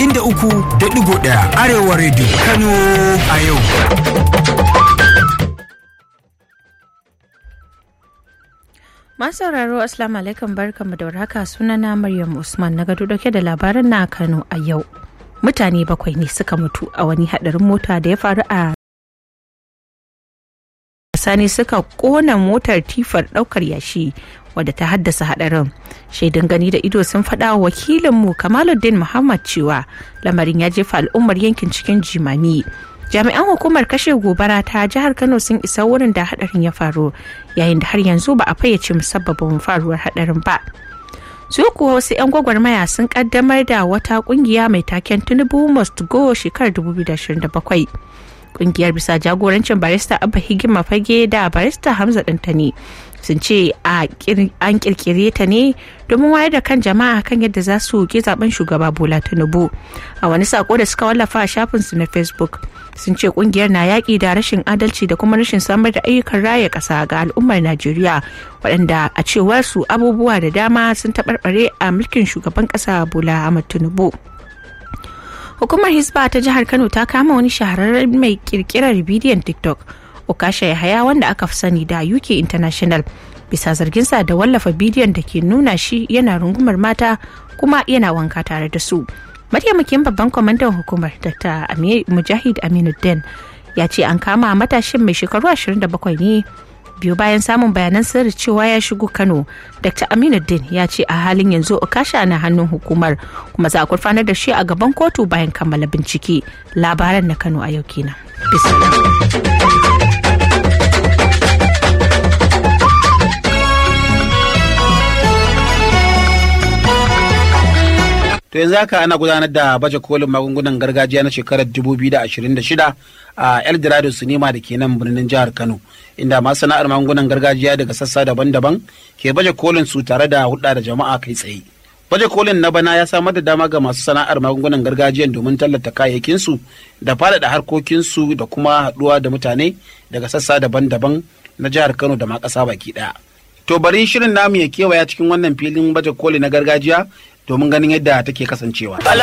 inda uku da digo ɗaya arewa radio kano a yau Masu sauraro Assalamu alaikum barkanmu da warhaka sunana Maryam Usman na gado dauke da labaran na Kano a yau. Mutane bakwai ne suka mutu a wani hadarin mota da ya faru a sani suka kona motar tifar daukar yashi wadda ta haddasa hadarin shaidun gani da ido sun faɗa wa wakilinmu kamaluddin muhammad cewa lamarin ya jefa al'ummar yankin cikin jimami jami'an hukumar kashe gobara ta jihar kano sun isa wurin da hadarin ya faru yayin da har yanzu ba a fayyace musabbabin faruwar hadarin ba su kuwa wasu 'yan gwagwarmaya sun kaddamar da wata kungiya mai taken tinubu must go shekarar 2027 kungiyar bisa jagorancin barista abba higima fage da barista hamza dantani sun ce an kirkire ta ne domin wayar da kan jama'a kan yadda za su ke zaben shugaba bola tinubu a wani sako da suka wallafa a shafinsu na facebook sun ce kungiyar na yaƙi da rashin adalci da kuma rashin samar da ayyukan raya ƙasa ga al'ummar najeriya waɗanda a cewar su abubuwa da dama sun taɓarɓare a mulkin shugaban ƙasa bola ahmad tinubu hukumar hisba ta jihar kano ta kama wani shahararren mai kirkirar bidiyon tiktok okasha yahaya wanda aka fi sani da uk international bisa zarginsa da wallafa bidiyon da ke nuna shi yana rungumar mata kuma yana wanka tare da su mataimakin babban kwamandan hukumar dr mujahid aminuddin ya ce an kama matashin mai shekaru 27 ne biyu bayan samun bayanan sirri cewa ya shigo kano dr aminuddin ya ce a halin yanzu okasha na hannun hukumar kuma za a gurfanar da shi a gaban kotu bayan kammala bincike labaran na kano a yau kenan To yanzu haka ana gudanar da baje kolin magungunan gargajiya na shekarar 2026 a Eldorado Sinima da ke nan birnin jihar Kano, inda masu sana'ar magungunan gargajiya daga sassa daban-daban ke baje kolin su tare da hudda da jama'a kai tsaye. Baje kolin na bana ya samar da dama ga masu sana'ar magungunan gargajiyan domin tallata kayayyakinsu da faɗaɗa harkokinsu da kuma haɗuwa da mutane daga sassa daban-daban na jihar Kano da ma ƙasa baki ɗaya. To bari shirin namu ya kewaya cikin wannan filin baje koli na gargajiya domin ganin yadda take kasancewa.